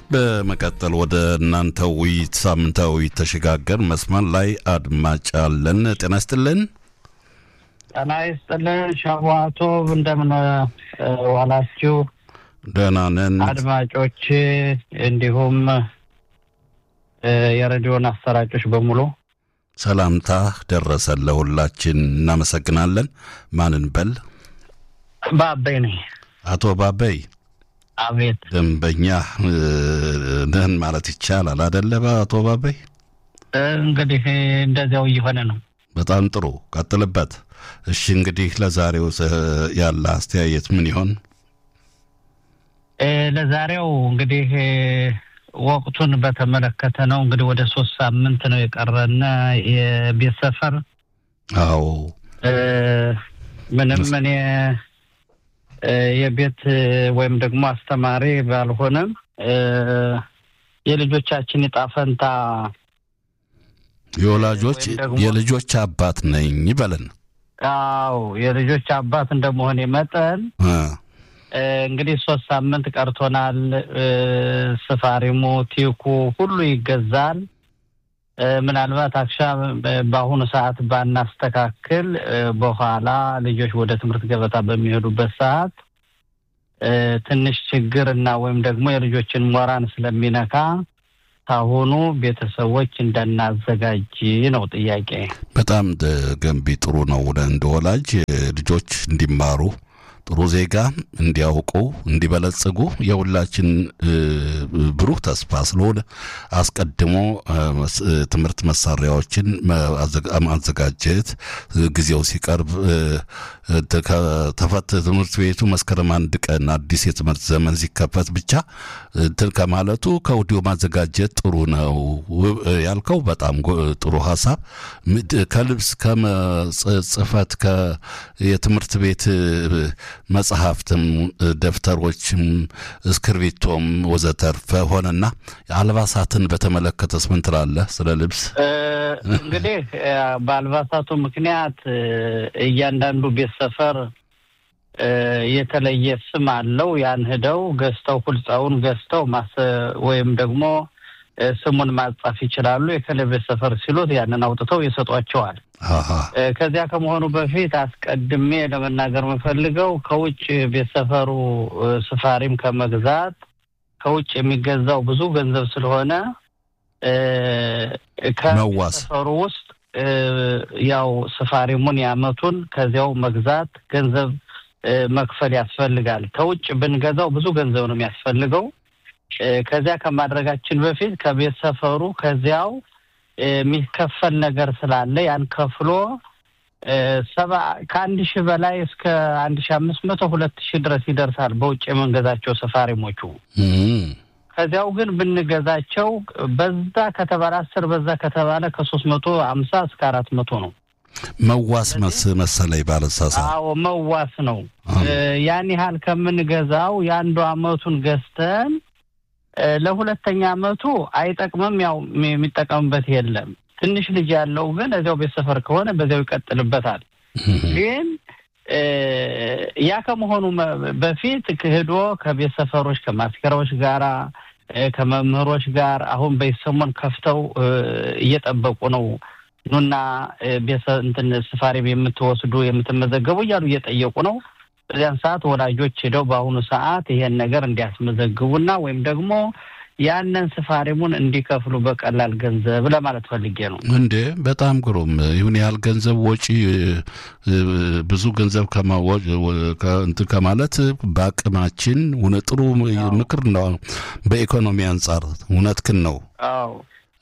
በመቀጠል ወደ እናንተ ውይይት ሳምንታዊ ውይይት ተሸጋገር። መስመር ላይ አድማጭ አለን። ጤና ይስጥልን። ጤና ይስጥልን። ሸዋቶ እንደምን ዋላችሁ? ደህና ነን አድማጮች፣ እንዲሁም የሬዲዮን አሰራጮች በሙሉ ሰላምታ ደረሰን ለሁላችን። እናመሰግናለን። ማንን በል? ባበይ ነኝ። አቶ ባበይ አቤት። ደንበኛ ነህን ማለት ይቻላል አደለ? አቶ ባበይ እንግዲህ እንደዚያው እየሆነ ነው። በጣም ጥሩ ቀጥልበት። እሺ እንግዲህ ለዛሬው ያለ አስተያየት ምን ይሆን? ለዛሬው እንግዲህ ወቅቱን በተመለከተ ነው። እንግዲህ ወደ ሶስት ሳምንት ነው የቀረና የቤት ሰፈር አዎ ምንም እኔ የቤት ወይም ደግሞ አስተማሪ ባልሆነም የልጆቻችን ዕጣ ፈንታ የወላጆች የልጆች አባት ነኝ በለን። አዎ የልጆች አባት እንደመሆኔ መጠን እንግዲህ ሶስት ሳምንት ቀርቶናል። ስፋሪሙ፣ ቲኩ ሁሉ ይገዛል። ምናልባት አክሻ በአሁኑ ሰዓት ባናስተካክል በኋላ ልጆች ወደ ትምህርት ገበታ በሚሄዱበት ሰዓት ትንሽ ችግር እና ወይም ደግሞ የልጆችን ሞራን ስለሚነካ ካሁኑ ቤተሰቦች እንዳናዘጋጅ ነው ጥያቄ። በጣም ገንቢ ጥሩ ነው። እንደ ወላጅ ልጆች እንዲማሩ ጥሩ ዜጋ እንዲያውቁ እንዲበለጽጉ የሁላችን ብሩህ ተስፋ ስለሆነ አስቀድሞ ትምህርት መሳሪያዎችን ማዘጋጀት ጊዜው ሲቀርብ ከተፈት ትምህርት ቤቱ መስከረም አንድ ቀን አዲስ የትምህርት ዘመን ሲከፈት ብቻ እንትን ከማለቱ ከወዲሁ ማዘጋጀት ጥሩ ነው ያልከው በጣም ጥሩ ሀሳብ። ከልብስ ከጽህፈት የትምህርት ቤት መጽሐፍትም ደብተሮችም እስክርቢቶም ወዘተርፈ ሆነና አልባሳትን በተመለከተስ ምን ትላለህ? ስለ ልብስ እንግዲህ በአልባሳቱ ምክንያት እያንዳንዱ ቤት ሰፈር የተለየ ስም አለው። ያን ሂደው ገዝተው ሁልጻውን ገዝተው ወይም ደግሞ ስሙን ማጻፍ ይችላሉ። የከለ ቤት ሰፈር ሲሉት ያንን አውጥተው ይሰጧቸዋል። ከዚያ ከመሆኑ በፊት አስቀድሜ ለመናገር የምፈልገው ከውጭ ቤት ሰፈሩ ስፋሪም ከመግዛት ከውጭ የሚገዛው ብዙ ገንዘብ ስለሆነ ከቤት ሰፈሩ ውስጥ ያው ስፋሪሙን ያመቱን ከዚያው መግዛት ገንዘብ መክፈል ያስፈልጋል። ከውጭ ብንገዛው ብዙ ገንዘብ ነው የሚያስፈልገው። ከዚያ ከማድረጋችን በፊት ከቤት ሰፈሩ ከዚያው የሚከፈል ነገር ስላለ ያን ከፍሎ ሰባ ከአንድ ሺህ በላይ እስከ አንድ ሺህ አምስት መቶ ሁለት ሺህ ድረስ ይደርሳል በውጭ የምንገዛቸው ሰፋሪሞቹ። ከዚያው ግን ብንገዛቸው በዛ ከተባለ አስር በዛ ከተባለ ከሶስት መቶ አምሳ እስከ አራት መቶ ነው። መዋስ መሰለኝ ባለሳሳ። አዎ መዋስ ነው። ያን ያህል ከምንገዛው የአንዱ አመቱን ገዝተን ለሁለተኛ አመቱ አይጠቅምም። ያው የሚጠቀምበት የለም። ትንሽ ልጅ ያለው ግን እዚያው ቤት ሰፈር ከሆነ በዚያው ይቀጥልበታል። ግን ያ ከመሆኑ በፊት ሄዶ ከቤት ሰፈሮች ከማስከራዎች ጋራ ከመምህሮች ጋር አሁን በሰሞን ከፍተው እየጠበቁ ነው። ኑና ቤተ እንትን ስፋሪም የምትወስዱ የምትመዘገቡ እያሉ እየጠየቁ ነው። በዚያን ሰዓት ወላጆች ሄደው በአሁኑ ሰዓት ይሄን ነገር እንዲያስመዘግቡና ወይም ደግሞ ያንን ስፋሪሙን እንዲከፍሉ በቀላል ገንዘብ ለማለት ፈልጌ ነው። እንዴ በጣም ግሩም። ይሁን ያህል ገንዘብ ወጪ ብዙ ገንዘብ እንትን ከማለት በአቅማችን ጥሩ ምክር ነው። በኢኮኖሚ አንጻር እውነትክን ነው። አዎ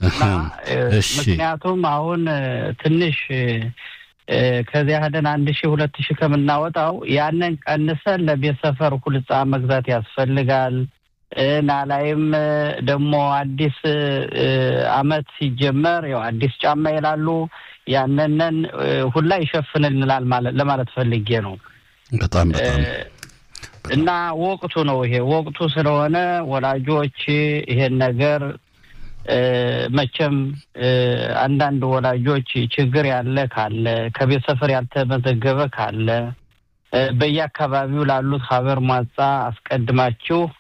ምክንያቱም አሁን ትንሽ ከዚያ ሄደን አንድ ሺህ ሁለት ሺህ ከምናወጣው ያንን ቀንሰን ለቤት ሰፈር ሁልጻ መግዛት ያስፈልጋል። ናላይም ደግሞ አዲስ አመት ሲጀመር ያው አዲስ ጫማ ይላሉ። ያንንን ሁላ ይሸፍንልናል ለማለት ፈልጌ ነው። በጣም በጣም እና ወቅቱ ነው ይሄ ወቅቱ ስለሆነ ወላጆች ይሄን ነገር መቼም አንዳንድ ወላጆች ችግር ያለ ካለ ከቤት ሰፈር ያልተመዘገበ ካለ በየአካባቢው ላሉት ሀበር ሟጻ አስቀድማችሁ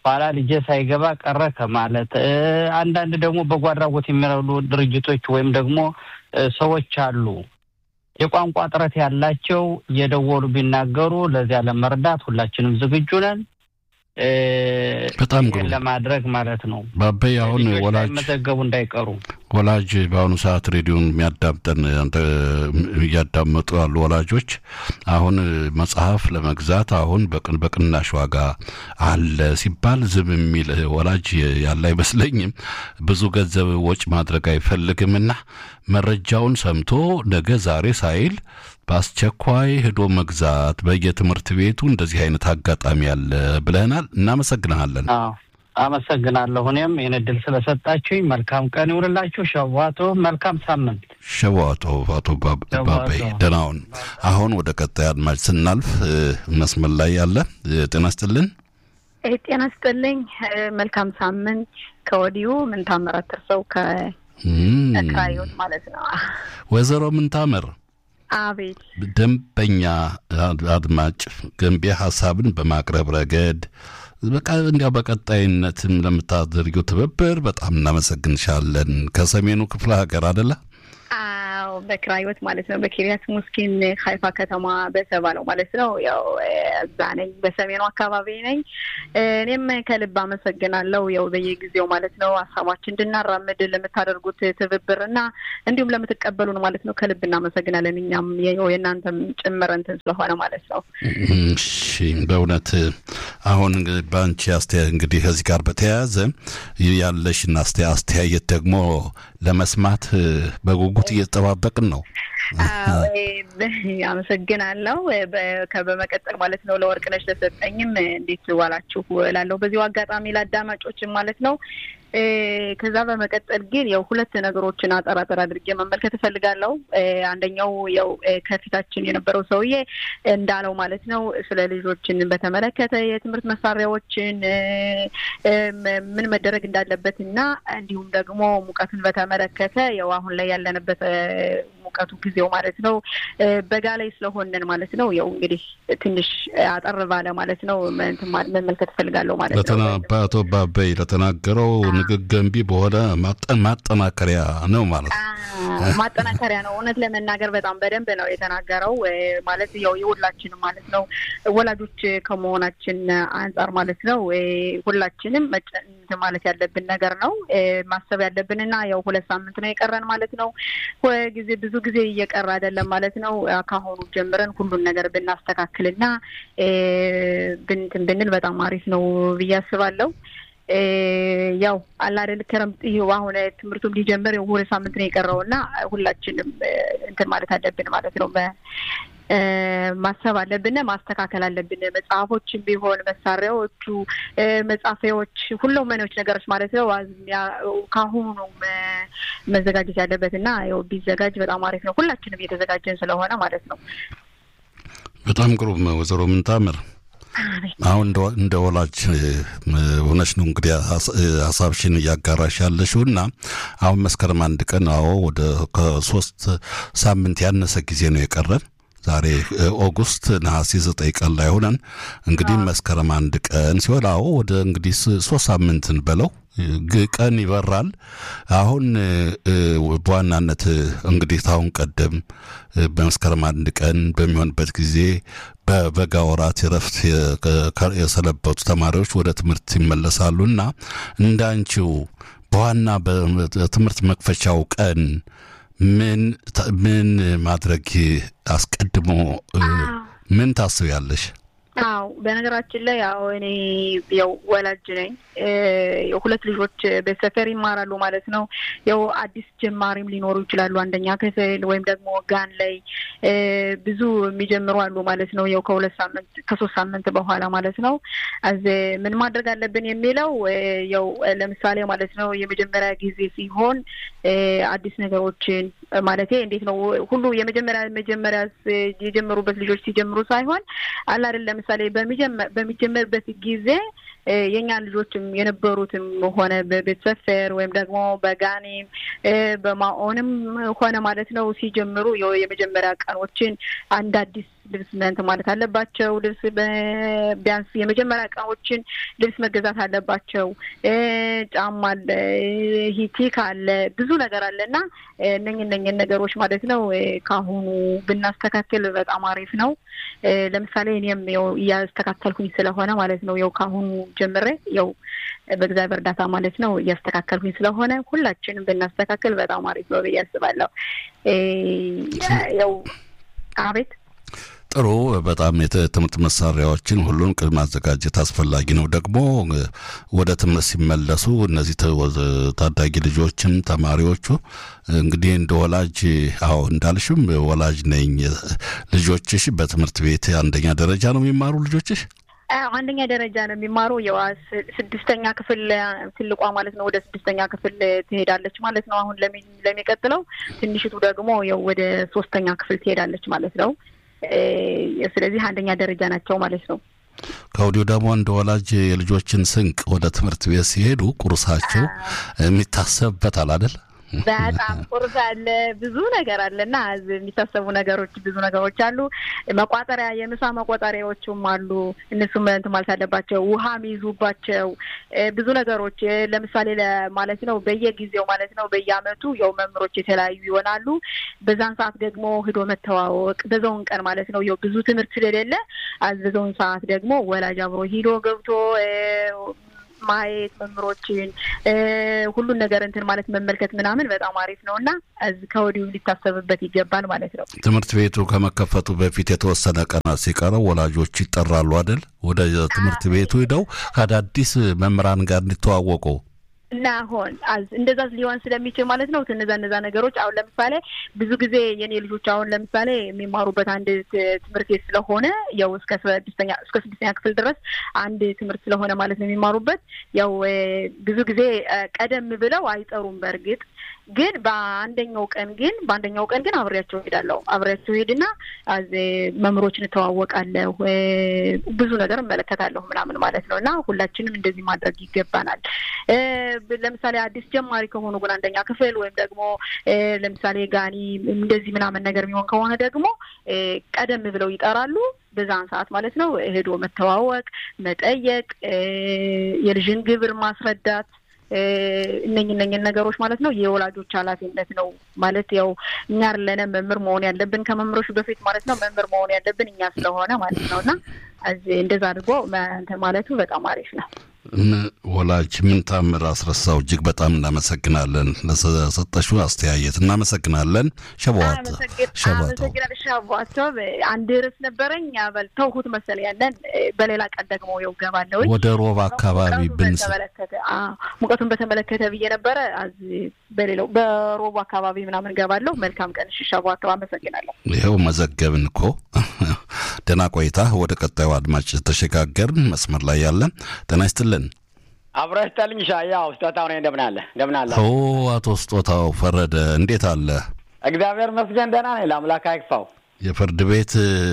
ኋላ ልጄ ሳይገባ ቀረ ከማለት አንዳንድ ደግሞ በጎ አድራጎት የሚረዱ ድርጅቶች ወይም ደግሞ ሰዎች አሉ የቋንቋ ጥረት ያላቸው እየደወሉ ቢናገሩ ለዚያ ለመርዳት ሁላችንም ዝግጁ ነን። በጣም ግሩም ለማድረግ ማለት ነው። ባበይ አሁን ወላጅ መዘገቡ እንዳይቀሩ ወላጅ በአሁኑ ሰዓት ሬዲዮን የሚያዳምጠን እያዳመጡ ያሉ ወላጆች አሁን መጽሐፍ ለመግዛት አሁን በቅን በቅናሽ ዋጋ አለ ሲባል ዝም የሚል ወላጅ ያለ አይመስለኝም። ብዙ ገንዘብ ወጭ ማድረግ አይፈልግምና መረጃውን ሰምቶ ነገ ዛሬ ሳይል በአስቸኳይ ሄዶ መግዛት በየትምህርት ቤቱ እንደዚህ አይነት አጋጣሚ አለ ብለናል። እናመሰግንሃለን። አመሰግናለሁ። እኔም ይህን እድል ስለሰጣችሁኝ መልካም ቀን ይውልላችሁ። ሸዋቶ መልካም ሳምንት። ሸዋቶ አቶ ባባይ ደህናውን። አሁን ወደ ቀጣይ አድማጭ ስናልፍ መስመር ላይ ያለ ጤና ስጥልን። ጤና ስጥልኝ። መልካም ሳምንት ከወዲሁ ምን ታምራት ተርሰው ከክራዮት ማለት ነው። ወይዘሮ ምንታምር አቤት ደንበኛ አድማጭ ገንቢ ሀሳብን በማቅረብ ረገድ በቃ እንዲያው በቀጣይነትም ለምታደርጊው ትብብር በጣም እናመሰግንሻለን። ከሰሜኑ ክፍለ ሀገር አደለ? አዎ በክራዮት ማለት ነው። በኪሪያት ሙስኪን ሀይፋ ከተማ በተባለው ማለት ነው። ያው እዛ ነኝ፣ በሰሜኑ አካባቢ ነኝ። እኔም ከልብ አመሰግናለሁ። ያው በየጊዜው ማለት ነው ሀሳባችን እንድናራምድ ለምታደርጉት ትብብር እና እንዲሁም ለምትቀበሉን ማለት ነው ከልብ እናመሰግናለን። እኛም የእናንተም ጭምር እንትን ስለሆነ ማለት ነው። እሺ በእውነት አሁን በአንቺ አስተያየት እንግዲህ ከዚህ ጋር በተያያዘ ያለሽን አስተያየት ደግሞ ለመስማት በጉጉት እየተጠባበቅን ነው። አመሰግናለሁ። በመቀጠል ማለት ነው ለወርቅነሽ ለሰጠኝም እንዴት ዋላችሁ እላለሁ በዚሁ አጋጣሚ ለአዳማጮችም ማለት ነው። ከዛ በመቀጠል ግን ያው ሁለት ነገሮችን አጠር አጠር አድርጌ መመልከት እፈልጋለሁ። አንደኛው ያው ከፊታችን የነበረው ሰውዬ እንዳለው ማለት ነው ስለ ልጆችን በተመለከተ የትምህርት መሳሪያዎችን ምን መደረግ እንዳለበት እና እንዲሁም ደግሞ ሙቀትን በተመለከተ ያው አሁን ላይ ያለንበት ሙቀቱ ጊዜው ማለት ነው በጋ ላይ ስለሆንን ማለት ነው ያው እንግዲህ ትንሽ አጠር ባለ ማለት ነው መመልከት እፈልጋለሁ ማለት ነው። አቶ ባበይ ለተናገረው ንግግር ገንቢ በሆነ ማጠናከሪያ ነው ማለት ነው። ማጠናከሪያ ነው። እውነት ለመናገር በጣም በደንብ ነው የተናገረው። ማለት ያው የሁላችንም ማለት ነው ወላጆች ከመሆናችን አንጻር ማለት ነው ሁላችንም ማለት ያለብን ነገር ነው ማሰብ ያለብን እና ያው ሁለት ሳምንት ነው የቀረን ማለት ነው። ጊዜ ብዙ ጊዜ እየቀረ አይደለም ማለት ነው። ከአሁኑ ጀምረን ሁሉን ነገር ብናስተካክልና ብንትን ብንል በጣም አሪፍ ነው ብዬ አስባለሁ። ያው አላደል ክረምት ይኸው አሁን ትምህርቱም ሊጀምር ሁለት ሳምንት ነው የቀረው እና ሁላችንም እንትን ማለት አለብን ማለት ነው። ማሰብ አለብን፣ ማስተካከል አለብን። መጽሐፎችን ቢሆን መሳሪያዎቹ፣ መጻፊያዎች፣ ሁሉም መኖች ነገሮች ማለት ነው ከአሁኑ ነው መዘጋጀት ያለበት እና ያው ቢዘጋጅ በጣም አሪፍ ነው። ሁላችንም እየተዘጋጀን ስለሆነ ማለት ነው። በጣም ግሩም ወይዘሮ ምንታምር አሁን እንደ ወላጅ ሆነሽ ነው እንግዲህ ሀሳብሽን እያጋራሽ ያለሽው እና አሁን መስከረም አንድ ቀን አዎ ወደ ከሶስት ሳምንት ያነሰ ጊዜ ነው የቀረን ዛሬ ኦጉስት ነሐሴ ዘጠኝ ቀን ላይ ሆነን እንግዲህ መስከረም አንድ ቀን ሲሆን አዎ ወደ እንግዲህ ሶስት ሳምንትን በለው ቀን ይበራል። አሁን በዋናነት እንግዲህ ታሁን ቀደም በመስከረም አንድ ቀን በሚሆንበት ጊዜ በበጋ ወራት የረፍት የሰነበቱ ተማሪዎች ወደ ትምህርት ይመለሳሉ እና እንዳንቺው በዋና በትምህርት መክፈቻው ቀን ምን ምን ማድረግ አስቀድሞ ምን ታስቢያለሽ? አዎ በነገራችን ላይ ያው እኔ ያው ወላጅ ነኝ። ሁለት ልጆች በሰፈር ይማራሉ ማለት ነው። ያው አዲስ ጀማሪም ሊኖሩ ይችላሉ። አንደኛ ክፍል ወይም ደግሞ ጋን ላይ ብዙ የሚጀምሩ አሉ ማለት ነው። ያው ከሁለት ሳምንት ከሶስት ሳምንት በኋላ ማለት ነው። አዝ ምን ማድረግ አለብን የሚለው ያው ለምሳሌ ማለት ነው የመጀመሪያ ጊዜ ሲሆን አዲስ ነገሮችን ማለቴ እንዴት ነው ሁሉ የመጀመሪያ መጀመሪያ የጀመሩበት ልጆች ሲጀምሩ ሳይሆን አለ አይደል ለምሳሌ በሚጀመርበት ጊዜ የእኛ ልጆችም የነበሩትም ሆነ በቤት ሰፈር ወይም ደግሞ በጋኔም በማኦንም ሆነ ማለት ነው ሲጀምሩ የመጀመሪያ ቀኖችን አንድ አዲስ ልብስ እንትን ማለት አለባቸው። ልብስ ቢያንስ የመጀመሪያ እቃዎችን ልብስ መገዛት አለባቸው። ጫማ አለ፣ ሂቲክ አለ፣ ብዙ ነገር አለ እና እነኝ እነኝን ነገሮች ማለት ነው ከአሁኑ ብናስተካክል በጣም አሪፍ ነው። ለምሳሌ እኔም ያው እያስተካከልኩኝ ስለሆነ ማለት ነው ያው ከአሁኑ ጀምሬ ያው በእግዚአብሔር እርዳታ ማለት ነው እያስተካከልኩኝ ስለሆነ ሁላችንም ብናስተካከል በጣም አሪፍ ነው ብዬ አስባለሁ። ያው አቤት ጥሩ በጣም የትምህርት መሳሪያዎችን ሁሉን ቅድመ ማዘጋጀት አስፈላጊ ነው። ደግሞ ወደ ትምህርት ሲመለሱ እነዚህ ታዳጊ ልጆችም ተማሪዎቹ እንግዲህ እንደ ወላጅ አዎ እንዳልሽም ወላጅ ነኝ። ልጆችሽ በትምህርት ቤት አንደኛ ደረጃ ነው የሚማሩ ልጆችሽ? አንደኛ ደረጃ ነው የሚማሩ። ያው ስድስተኛ ክፍል ትልቋ ማለት ነው ወደ ስድስተኛ ክፍል ትሄዳለች ማለት ነው። አሁን ለሚቀጥለው ትንሽቱ ደግሞ ያው ወደ ሶስተኛ ክፍል ትሄዳለች ማለት ነው። ስለዚህ አንደኛ ደረጃ ናቸው ማለት ነው። ከወዲሁ ደግሞ እንደ ወላጅ የልጆችን ስንቅ ወደ ትምህርት ቤት ሲሄዱ ቁርሳቸው የሚታሰብበታል አይደል? በጣም ቁርስ አለ፣ ብዙ ነገር አለ እና የሚታሰቡ ነገሮች ብዙ ነገሮች አሉ። መቋጠሪያ የምሳ መቋጠሪያዎቹም አሉ። እነሱም እንትን ማለት አለባቸው። ውሃ የሚይዙባቸው ብዙ ነገሮች ለምሳሌ ማለት ነው በየጊዜው ማለት ነው በየአመቱ ያው መምህሮች የተለያዩ ይሆናሉ። በዛን ሰዓት ደግሞ ሂዶ መተዋወቅ በዛውን ቀን ማለት ነው ያው ብዙ ትምህርት ስለሌለ በዛውን ሰዓት ደግሞ ወላጅ አብሮ ሂዶ ገብቶ ማየት መምህሮችን ሁሉን ነገር እንትን ማለት መመልከት ምናምን በጣም አሪፍ ነው እና ከወዲሁ ሊታሰብበት ይገባል ማለት ነው። ትምህርት ቤቱ ከመከፈቱ በፊት የተወሰነ ቀናት ሲቀረው ወላጆች ይጠራሉ አይደል? ወደ ትምህርት ቤቱ ሂደው ከአዳዲስ መምህራን ጋር እንዲተዋወቁ እና አሁን እንደዛ ሊሆን ስለሚችል ማለት ነው እነዛ እነዛ ነገሮች አሁን ለምሳሌ ብዙ ጊዜ የኔ ልጆች አሁን ለምሳሌ የሚማሩበት አንድ ትምህርት ቤት ስለሆነ ያው እስከ ስድስተኛ እስከ ስድስተኛ ክፍል ድረስ አንድ ትምህርት ስለሆነ ማለት ነው የሚማሩበት ያው ብዙ ጊዜ ቀደም ብለው አይጠሩም። በእርግጥ ግን በአንደኛው ቀን ግን በአንደኛው ቀን ግን አብሬያቸው ሄዳለሁ። አብሬያቸው ሄድና መምህሮችን እተዋወቃለሁ፣ ብዙ ነገር እመለከታለሁ ምናምን ማለት ነው እና ሁላችንም እንደዚህ ማድረግ ይገባናል። ለምሳሌ አዲስ ጀማሪ ከሆኑ ግን አንደኛ ክፍል ወይም ደግሞ ለምሳሌ ጋኒ እንደዚህ ምናምን ነገር የሚሆን ከሆነ ደግሞ ቀደም ብለው ይጠራሉ። በዛን ሰዓት ማለት ነው ሄዶ መተዋወቅ፣ መጠየቅ፣ የልጅን ግብር ማስረዳት እነኝ እነኝን ነገሮች ማለት ነው የወላጆች ኃላፊነት ነው ማለት ያው እኛ ለነ መምህር መሆን ያለብን ከመምህሮች በፊት ማለት ነው መምህር መሆን ያለብን እኛ ስለሆነ ማለት ነው እና እንደዛ አድርጎ እንትን ማለቱ በጣም አሪፍ ነው። ወላጅ ምን ታምር አስረሳው። እጅግ በጣም እናመሰግናለን ለሰጠሽው አስተያየት እናመሰግናለን። ሸበዋት ሸበዋተው አንድ ርዕስ ነበረኝ በል ተውሁት መሰለ ያለን በሌላ ቀን ደግሞ የው ገባለሁ ወደ ሮብ አካባቢ ብንስ ሙቀቱን በተመለከተ ብዬ ነበረ በሌላው በሮብ አካባቢ ምናምን ገባለሁ። መልካም ቀን ሸበዋተው አመሰግናለሁ። ይኸው መዘገብን እኮ ደህና ቆይታ። ወደ ቀጣዩ አድማጭ ተሸጋገርን። መስመር ላይ ያለን ጤና ይስጥልን። አብረህ ስጠልኝ ሻያው ስጦታው ነኝ። እንደምን አለ እንደምን አለ? ኦ አቶ ስጦታው ፈረደ እንዴት አለ? እግዚአብሔር መስገን ደህና ነኝ። ለአምላክ አይክፋው። የፍርድ ቤት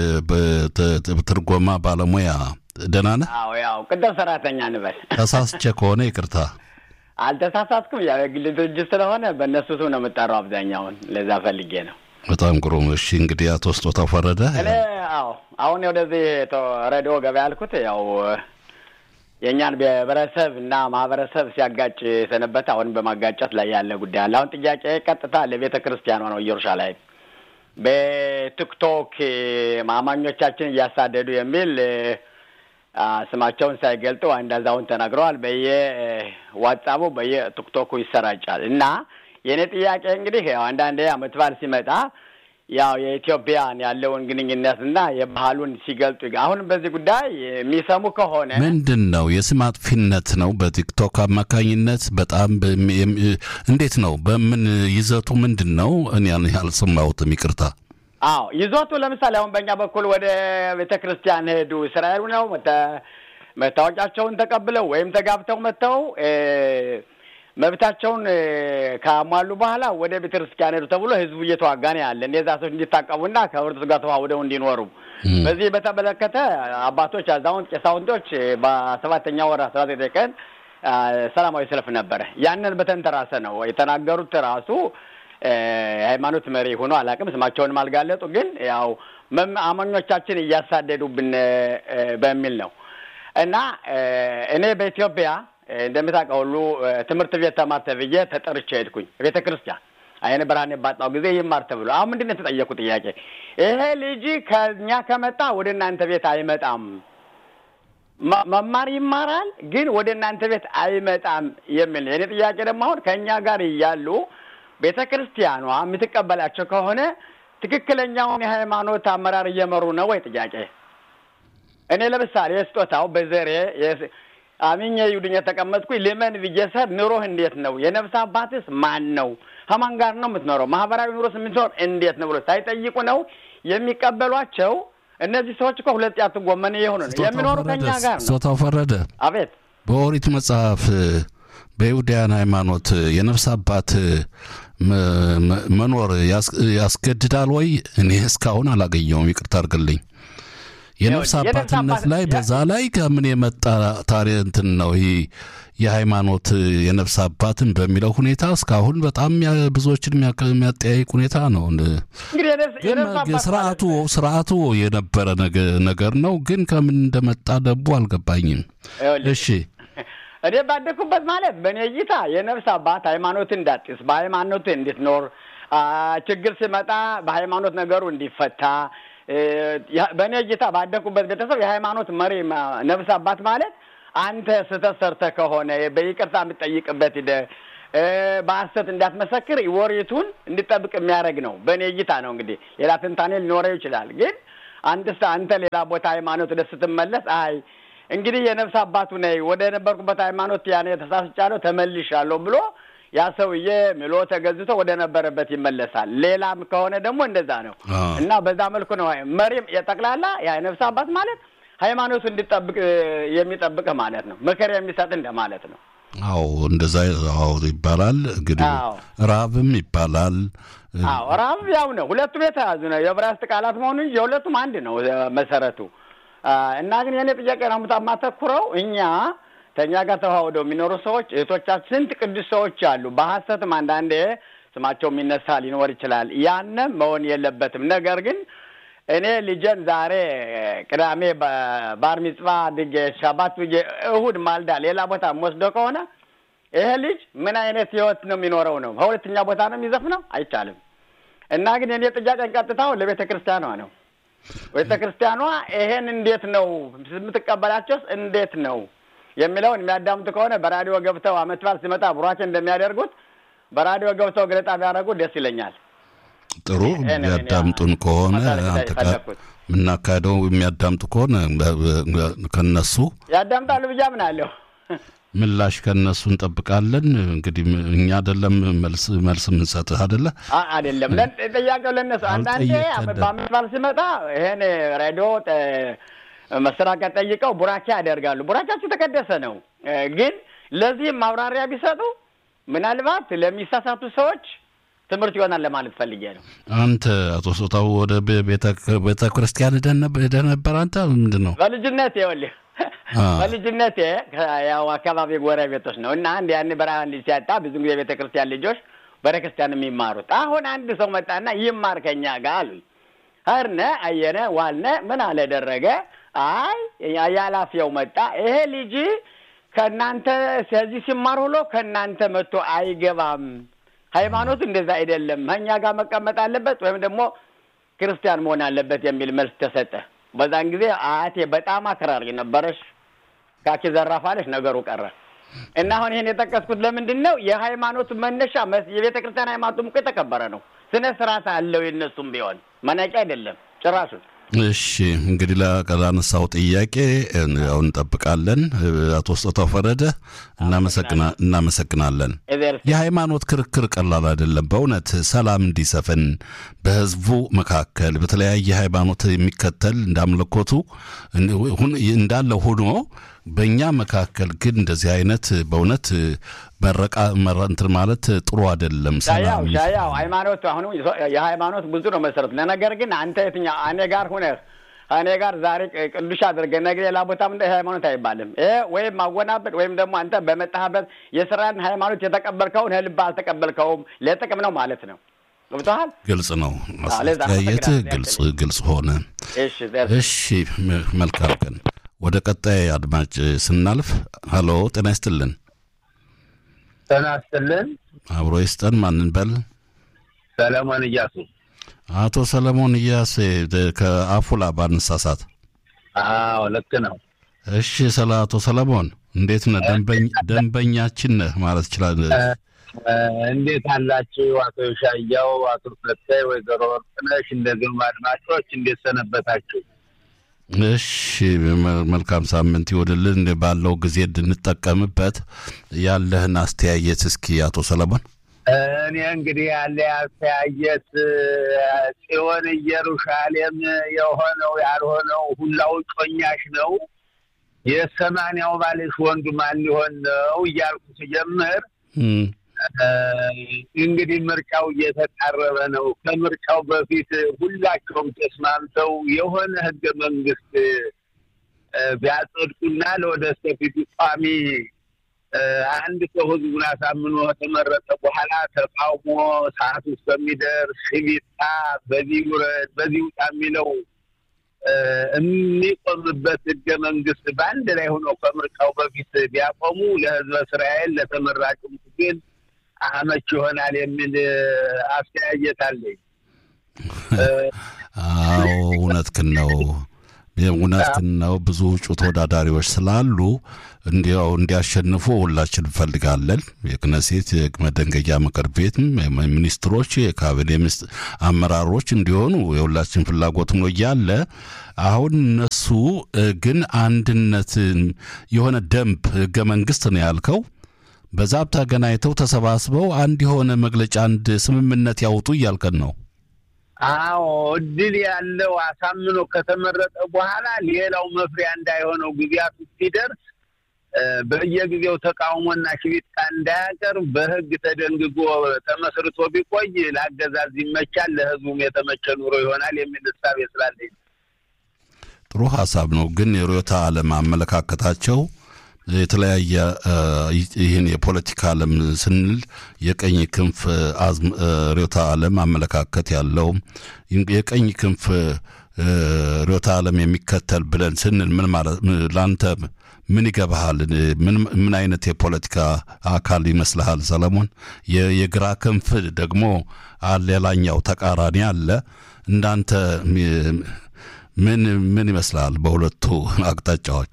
ትርጎማ ባለሙያ ደህና ነህ? አዎ ያው ቅደም ሰራተኛ እንበል። ተሳስቼ ከሆነ ይቅርታ። አልተሳሳትኩም። ያው የግል ድርጅት ስለሆነ በእነሱ ስም ነው የምጠራው አብዛኛውን። ለዛ ፈልጌ ነው። በጣም ግሩም። እሺ እንግዲህ አቶ ስጦታው ፈረደ እኔ አዎ አሁን ወደዚህ ሬዲዮ ገበያ ያልኩት ያው የእኛን ብሔረሰብ እና ማህበረሰብ ሲያጋጭ የሰነበት አሁን በማጋጨት ላይ ያለ ጉዳይ አለ። አሁን ጥያቄ ቀጥታ ለቤተ ክርስቲያኗ ነው። ኢየሩሳሌም በቲክቶክ አማኞቻችን እያሳደዱ የሚል ስማቸውን ሳይገልጡ አንድ አዛውንት ተናግረዋል። በየዋትሳቡ በየቲክቶኩ ይሰራጫል እና የእኔ ጥያቄ እንግዲህ ያው አንዳንዴ አመት በዓል ሲመጣ ያው የኢትዮጵያን ያለውን ግንኙነት እና የባህሉን ሲገልጡ አሁንም በዚህ ጉዳይ የሚሰሙ ከሆነ ምንድን ነው የስም አጥፊነት ነው በቲክቶክ አማካኝነት በጣም እንዴት ነው በምን ይዘቱ ምንድን ነው እኔ አልሰማሁትም ይቅርታ አዎ ይዞቱ ለምሳሌ አሁን በእኛ በኩል ወደ ቤተ ክርስቲያን ሄዱ እስራኤሉ ነው መታወቂያቸውን ተቀብለው ወይም ተጋብተው መጥተው መብታቸውን ካሟሉ በኋላ ወደ ቤተ ክርስቲያን ሄዱ ተብሎ ህዝቡ እየተዋጋ ነው ያለ እነዛ ሰዎች እንዲታቀቡና ከህብረተሰቡ ጋር ተዋውደው እንዲኖሩ። በዚህ በተመለከተ አባቶች፣ አዛውንት፣ ቄሳውንቶች በሰባተኛ ወር አስራ ዘጠኝ ቀን ሰላማዊ ሰልፍ ነበረ። ያንን በተንተራሰ ነው የተናገሩት ራሱ የሃይማኖት መሪ ሆኖ አላውቅም፣ ስማቸውንም አልጋለጡ። ግን ያው አማኞቻችን እያሳደዱብን በሚል ነው እና እኔ በኢትዮጵያ እንደምታውቀው ሁሉ ትምህርት ቤት ተማር ተብዬ ተጠርቼ ሄድኩኝ ቤተ ክርስቲያን አይነ ብርሃኔ ባጣው ጊዜ ይማር ተብሎ አሁን ምንድን ነው የተጠየቁ ጥያቄ ይሄ ልጅ ከእኛ ከመጣ ወደ እናንተ ቤት አይመጣም መማር ይማራል ግን ወደ እናንተ ቤት አይመጣም የሚል የእኔ ጥያቄ ደግሞ አሁን ከእኛ ጋር እያሉ ቤተ ክርስቲያኗ የምትቀበላቸው ከሆነ ትክክለኛውን የሃይማኖት አመራር እየመሩ ነው ወይ ጥያቄ እኔ ለምሳሌ ስጦታው በዘሬ አሚኜ ይሁድኝ የተቀመጥኩኝ ልመን ብዬሰር ኑሮህ እንዴት ነው? የነፍስ አባትስ ማን ነው? ከማን ጋር ነው የምትኖረው? ማህበራዊ ኑሮስ የምትኖር እንዴት ነው ብሎ ሳይጠይቁ ነው የሚቀበሏቸው። እነዚህ ሰዎች እኮ ሁለት ያቱ ጎመን የሆኑ ነው የሚኖሩ ከኛ ጋር ነው። ስጦታው ፈረደ አቤት በኦሪት መጽሐፍ በይሁዳያን ሃይማኖት የነፍስ አባት መኖር ያስገድዳል ወይ? እኔ እስካሁን አላገኘውም። ይቅርታ አድርግልኝ። የነፍስ አባትነት ላይ በዛ ላይ ከምን የመጣ ታሪክ እንትን ነው ይህ የሃይማኖት የነፍስ አባትን በሚለው ሁኔታ እስካሁን በጣም ብዙዎችን የሚያጠያይቅ ሁኔታ ነው። ግን ስርዓቱ ስርዓቱ የነበረ ነገር ነው። ግን ከምን እንደመጣ ደቡ አልገባኝም። እሺ እኔ ባደኩበት ማለት በእኔ እይታ የነፍስ አባት ሃይማኖት እንዳጢስ በሃይማኖት እንድትኖር ችግር ሲመጣ በሃይማኖት ነገሩ እንዲፈታ በእኔ እይታ ባደኩበት ቤተሰብ የሃይማኖት መሪ ነፍስ አባት ማለት አንተ ስህተት ሰርተህ ከሆነ በይቅርታ የምትጠይቅበት ሂደህ በሐሰት እንዳትመሰክር ወሬቱን እንዲጠብቅ የሚያደርግ ነው። በእኔ እይታ ነው። እንግዲህ ሌላ ትንታኔ ሊኖረው ይችላል። ግን አንድ አንተ ሌላ ቦታ ሃይማኖት ወደ ስትመለስ አይ እንግዲህ የነፍስ አባቱ ነኝ ወደ ነበርኩበት ሃይማኖት ያኔ ተሳስቻለሁ ተመልሻለሁ ብሎ ያ ሰውዬ ምሎ ተገዝቶ ወደ ነበረበት ይመለሳል። ሌላም ከሆነ ደግሞ እንደዛ ነው እና በዛ መልኩ ነው መሪም የጠቅላላ የነፍስ አባት ማለት ሃይማኖቱ እንዲጠብቅ የሚጠብቅህ ማለት ነው። ምክር የሚሰጥ እንደማለት ነው። አዎ እንደዛ አዎ ይባላል። እንግዲህ ራብም ይባላል። አዎ ራብ ያው ነው። ሁለቱም የተያዙ ነው። የዕብራይስጥ ቃላት መሆኑ እንጂ የሁለቱም አንድ ነው መሰረቱ እና ግን የኔ ጥያቄ ነው የማተኩረው እኛ ከእኛ ጋር ተዋህደው የሚኖሩ ሰዎች እህቶቻችን ስንት ቅዱስ ሰዎች አሉ። በሀሰትም አንዳንዴ ስማቸው የሚነሳ ሊኖር ይችላል። ያንም መሆን የለበትም። ነገር ግን እኔ ልጄን ዛሬ ቅዳሜ ባር ሚጽባ አድርጌ ሻባት ብዬ እሁድ ማልዳ ሌላ ቦታ ወስዶ ከሆነ ይሄ ልጅ ምን አይነት ህይወት ነው የሚኖረው? ነው ከሁለተኛ ቦታ ነው የሚዘፍነው? አይቻልም። እና ግን የኔ ጥያቄ ቀጥታው ለቤተ ክርስቲያኗ ነው። ቤተ ክርስቲያኗ ይሄን እንዴት ነው የምትቀበላቸውስ? እንዴት ነው የሚለውን የሚያዳምጡ ከሆነ በራዲዮ ገብተው አመት በዓል ሲመጣ ቡራኬ እንደሚያደርጉት በራዲዮ ገብተው ገለጣ ቢያደርጉ ደስ ይለኛል። ጥሩ የሚያዳምጡን ከሆነ የምናካሄደው የሚያዳምጡ ከሆነ ከነሱ ያዳምጣሉ ብዬ አምናለሁ። ምላሽ ከነሱ እንጠብቃለን። እንግዲህ እኛ አይደለም መልስ መልስ የምንሰጥህ አይደለ አይደለም። ጥያቄው ለነሱ አንዳንዴ በአመት በዓል ሲመጣ ይሄን ሬዲዮ መሰራቀት ጠይቀው ቡራኬ ያደርጋሉ። ቡራኬያቸው የተቀደሰ ነው። ግን ለዚህም ማብራሪያ ቢሰጡ ምናልባት ለሚሳሳቱ ሰዎች ትምህርት ይሆናል ለማለት ፈልጌ ነው። አንተ አቶ ሶታው ወደ ቤተ ክርስቲያን ሄደህ ነበር? አንተ ምንድን ነው በልጅነት ይኸውልህ በልጅነቴ ያው አካባቢ ጎረቤቶች ነው እና አንድ ያን በረሃ ልጅ ሲያጣ ብዙ ጊዜ ቤተ ክርስቲያን ልጆች ቤተ ክርስቲያን የሚማሩት አሁን አንድ ሰው መጣና ይማር ከኛ ጋር አሉኝ። ኸርነ አየነ ዋልነ ምን አለ ደረገ አይ ያላፊያው መጣ ይሄ ልጅ ከእናንተ ስለዚህ ሲማር ውሎ ከእናንተ መጥቶ አይገባም። ሃይማኖት እንደዛ አይደለም፣ ከእኛ ጋር መቀመጥ አለበት ወይም ደግሞ ክርስቲያን መሆን አለበት የሚል መልስ ተሰጠ። በዛን ጊዜ አያቴ በጣም አክራሪ ነበረች። ካኪ ዘራፋለች፣ ነገሩ ቀረ እና አሁን ይህን የጠቀስኩት ለምንድን ነው? የሃይማኖቱ መነሻ የቤተ ክርስቲያን ሃይማኖቱም እኮ የተከበረ ነው። ስነ ስርዓት አለው። የነሱም ቢሆን መናቂያ አይደለም ጭራሹን። እሺ እንግዲህ ላነሳው ጥያቄ ያው እንጠብቃለን። አቶ ስጦታው ፈረደ እናመሰግናለን። የሃይማኖት ክርክር ቀላል አይደለም። በእውነት ሰላም እንዲሰፍን በህዝቡ መካከል በተለያየ ሃይማኖት የሚከተል እንዳምለኮቱ እንዳለ ሆኖ በእኛ መካከል ግን እንደዚህ አይነት በእውነት መረቃ እንትን ማለት ጥሩ አይደለም። ሻያው ሻያው ሃይማኖት አሁኑ የሃይማኖት ብዙ ነው መሰረቱ። ለነገር ግን አንተ የትኛው እኔ ጋር ሁነህ እኔ ጋር ዛሬ ቅዱስ አድርገህ ነገ ሌላ ቦታም እንደ ሃይማኖት አይባልም። ይሄ ወይም ማወናበድ ወይም ደግሞ አንተ በመጣህበት የስራን ሃይማኖት የተቀበልከውን ልብ አልተቀበልከውም ለጥቅም ነው ማለት ነው። ገብቶሃል? ግልጽ ነው። አዎ፣ ለዛ አስተያየት አመሰግናለሁ። ግልጽ ግልጽ ሆነ። እሺ ዘር እሺ ም- መልካም ቀን። ወደ ቀጣይ አድማጭ ስናልፍ፣ ሀሎ ጤና ይስጥልን። ጤና ይስጥልን። አብሮ ይስጠን። ማንን በል? ሰለሞን እያሱ። አቶ ሰለሞን እያሴ ደ- ከአፉላ ባንሳሳት። አዎ ልክ ነው። እሺ ስለ አቶ ሰለሞን እንዴት ነህ? ደንበኝ ደንበኛችን ነህ ማለት ይችላል። እ፣ እንዴት አላችሁ? አቶ ሻያው፣ አቶ ፈታይ፣ ወይዘሮ ወርቅነሽ እንደዚሁም አድማጮች እንዴት ሰነበታችሁ? እሺ መ- መልካም ሳምንት ይወድልን። ባለው ጊዜ እንድንጠቀምበት ያለህን አስተያየት እስኪ አቶ ሰለሞን። እኔ እንግዲህ ያለ አስተያየት እ፣ ጽዮን ኢየሩሳሌም የሆነው ያልሆነው ሁላው ጮኛሽ ነው። የሰማንያው ባልሽ ወንዱ ማን ሊሆን ነው እያልኩ ስጀምር እም፣ እ፣ እንግዲህ ምርጫው እየተቃረበ ነው። ከምርጫው በፊት ሁላቸውም ተስማምተው የሆነ ህገ መንግስት እ፣ ቢያጸድቁና ለወደፊቱ ቋሚ እ፣ አንድ ሰው ህዝቡን አሳምኖ ተመረጠ በኋላ ተቃውሞ ሰዓት ውስጥ በሚደርስ ሽቢታ በዚህ ውረድ በዚህ ውጣ የሚለው እ፣ የሚቆምበት ህገ መንግስት በአንድ ላይ ሆነው ከምርጫው በፊት ቢያቆሙ ለህዝበ እስራኤል ለተመራጩም ግን አመች ይሆናል የሚል እ፣ አስተያየት አለኝ። እ፣ አዎ እውነትህን ነው። እውነትህን ነው። ብዙ እጩ ተወዳዳሪዎች ስላሉ እንዲያው እንዲያሸንፉ ሁላችን እንፈልጋለን። የክነሴት የመደንገያ ምክር ቤትም ሚኒስትሮች፣ የካቢኔ ሚኒስ- አመራሮች እንዲሆኑ የሁላችን ፍላጎት ነው እያለ አሁን እነሱ እ፣ ግን አንድነትን የሆነ ደንብ ህገ መንግስት ነው ያልከው በዛ ተገናኝተው ተሰባስበው አንድ የሆነ መግለጫ አንድ ስምምነት ያውጡ እያልከን ነው። አዎ እድል ያለው አሳምኖ ከተመረጠ በኋላ ሌላው መፍሪያ እንዳይሆነው ጊዜያቱ ሲደርስ እ፣ በየጊዜው ተቃውሞና ሽቢጣ እንዳያቀርብ በህግ ተደንግጎ ተመስርቶ ቢቆይ ለአገዛዝ ይመቻል፣ ለህዝቡም የተመቸ ኑሮ ይሆናል የሚል እሳቤ ስላለኝ ነው። ጥሩ ሀሳብ ነው። ግን የርዕዮተ ዓለም አመለካከታቸው የተለያየ እ፣ ይህን የፖለቲካ ዓለም ስንል የቀኝ ክንፍ አዝም- እ፣ ርዕዮተ ዓለም አመለካከት ያለው የቀኝ ክንፍ እ፣ ርዕዮተ ዓለም የሚከተል ብለን ስንል ምን ማለት ም- ለአንተ ምን ይገባሃል? ምን ምን አይነት የፖለቲካ አካል ይመስልሃል ሰለሞን? የ- የግራ ክንፍ ደግሞ አለ፣ ሌላኛው ተቃራኒ አለ። እንዳንተ ሚ- ምን ምን ይመስልሃል በሁለቱ አቅጣጫዎች?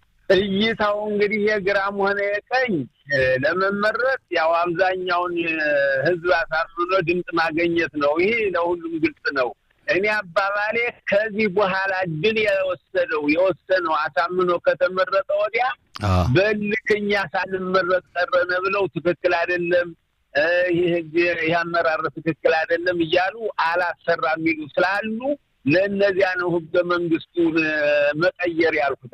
እይታው እንግዲህ የግራም ሆነ የቀኝ እ፣ ለመመረጥ ያው አብዛኛውን እ፣ ህዝብ አሳምኖ ድምፅ ማገኘት ነው። ይሄ ለሁሉም ግልጽ ነው። እኔ አባባሌ ከዚህ በኋላ ድል የወሰደው የወሰነው አሳምኖ ከተመረጠ ወዲያ አ በልክኛ ሳንመረጥ ቀረነ ብለው ትክክል አይደለም እ፣ ይህ ህግ ይህ አመራር ትክክል አይደለም እያሉ አላሰራ የሚሉ ስላሉ ለእነዚያ ነው ህገ መንግስቱን እ፣ መቀየር ያልኩት።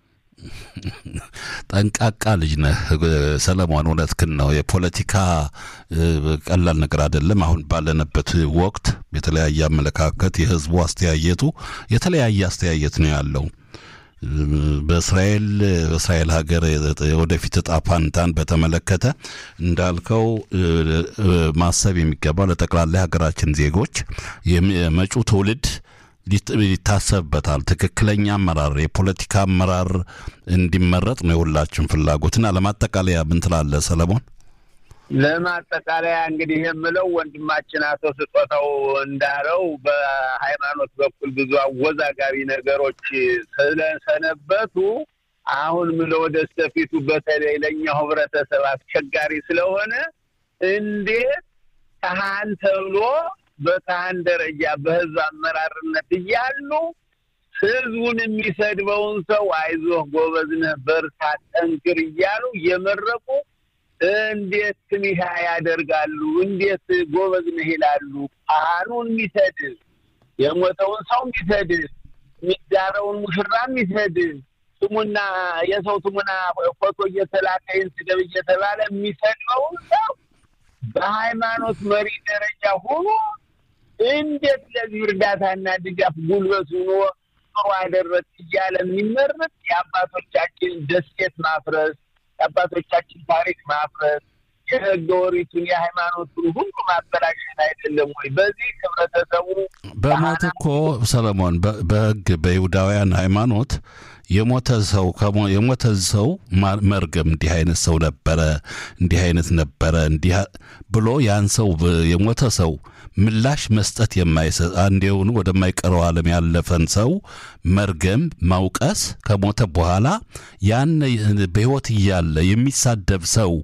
ጠንቃቃ ልጅ ነህ ሰለሞን፣ እውነትህን ነው። የፖለቲካ እ፣ ቀላል ነገር አይደለም። አሁን ባለንበት ወቅት የተለያየ አመለካከት፣ የህዝቡ አስተያየቱ የተለያየ አስተያየት ነው ያለው። በእስራኤል በእስራኤል ሀገር የወደፊት እጣ ፋንታን በተመለከተ እንዳልከው እ፣ እ፣ ማሰብ የሚገባው ለጠቅላላ ሀገራችን ዜጎች የም- የመጪው ትውልድ ሊት- ይታሰብበታል። ትክክለኛ አመራር የፖለቲካ አመራር እንዲመረጥ ነው የሁላችን ፍላጎትና ለማጠቃለያ ምን ትላለህ ሰለሞን? ለማጠቃለያ እንግዲህ የምለው ወንድማችን አቶ ስጦታው እንዳለው በሃይማኖት በኩል ብዙ አወዛጋቢ ነገሮች ስለሰነበቱ አሁን ምለ ወደ ስተፊቱ በተለይ ለእኛው ህብረተሰብ አስቸጋሪ ስለሆነ እንዴት ካህን ተብሎ በካህን ደረጃ በህዝብ አመራርነት እያሉ ህዝቡን የሚሰድበውን ሰው አይዞህ ጎበዝ ነህ፣ በርታ፣ ጠንክር እያሉ እየመረቁ እንዴት ትንሻ ያደርጋሉ? እንዴት ጎበዝ ነህ ይላሉ? ካህኑን የሚሰድብ የሞተውን ሰው የሚሰድብ የሚዳረውን ሙሽራ የሚሰድብ ስሙና የሰው ስሙና ፎቶ እየተላከ ይህን ስደብ እየተባለ የሚሰድበውን ሰው በሃይማኖት መሪ ደረጃ ሆኖ እንዴት ለዚህ እርዳታና ድጋፍ ጉልበት ሆኖ ጥሩ አደረግ እያለ የሚመረጥ የአባቶቻችን ደሴት ማፍረስ የአባቶቻችን ታሪክ ማፍረስ የህገ ወሪቱን የሃይማኖቱን ሁሉ ማበላሸት አይደለም ወይ? በዚህ ህብረተሰቡ በሞት እኮ ሰለሞን በህግ በይሁዳውያን ሃይማኖት የሞተ ሰው የሞተ ሰው መርገም እንዲህ አይነት ሰው ነበረ፣ እንዲህ አይነት ነበረ እንዲህ ብሎ ያን ሰው የሞተ ሰው ምላሽ መስጠት የማይሰጥ አንዴውን ወደማይቀረው ዓለም ያለፈን ሰው መርገም፣ ማውቀስ ከሞተ በኋላ ያን በሕይወት እያለ የሚሳደብ ሰው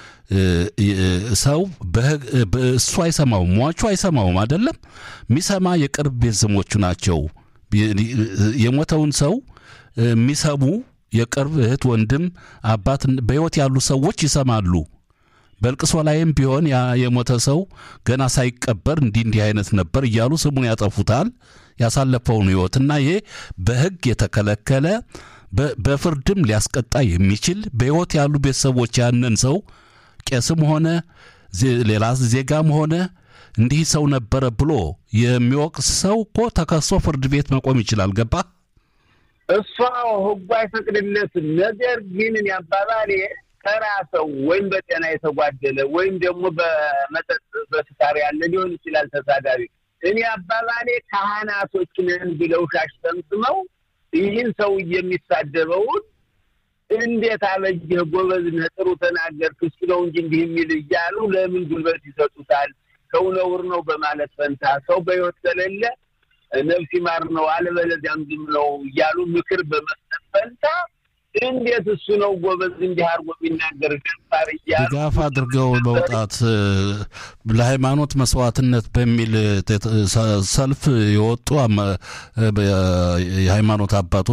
ሰው እሱ አይሰማውም፣ ሟቹ አይሰማውም። አይደለም የሚሰማ የቅርብ ቤተሰቦቹ ናቸው። የሞተውን ሰው የሚሰሙ የቅርብ እህት፣ ወንድም፣ አባት በሕይወት ያሉ ሰዎች ይሰማሉ። በልቅሶ ላይም ቢሆን ያ የሞተ ሰው ገና ሳይቀበር እንዲህ እንዲህ አይነት ነበር እያሉ ስሙን ያጠፉታል ያሳለፈውን ሕይወትና ይሄ በሕግ የተከለከለ በፍርድም ሊያስቀጣ የሚችል በሕይወት ያሉ ቤተሰቦች ያንን ሰው ቄስም ሆነ ሌላ ዜጋም ሆነ እንዲህ ሰው ነበረ ብሎ የሚወቅስ ሰው እኮ ተከሶ ፍርድ ቤት መቆም ይችላል። ገባ እሷ ህጉ አይፈቅድለትም። ነገር ግን እኔ አባባሌ ተራ ሰው ወይም በጤና የተጓደለ ወይም ደግሞ በመጠጥ በስካር ያለ ሊሆን ይችላል ተሳዳቢ። እኔ አባባሌ ካህናቶች ነን ብለው ሻሽ ጠምጥመው ይህን ሰው የሚሳደበውን እንዴት አበጀህ፣ ጎበዝ ነህ፣ ጥሩ ተናገርክ፣ እሱ ነው እንጂ እንዲህ የሚል እያሉ ለምን ጉልበት ይሰጡታል? ሰው ነውር ነው በማለት ፈንታ ሰው በሕይወት ከሌለ ነፍስ ይማር ነው አለበለዚያም ዝም ነው እያሉ ምክር በመስጠት ፈንታ እንዴት እሱ ነው ጎበዝ እንዲህ አድርጎ የሚናገር ገባር እያሉ ድጋፍ አድርገው መውጣት ለሃይማኖት መስዋዕትነት በሚል ሰልፍ የወጡ የሃይማኖት አባቶች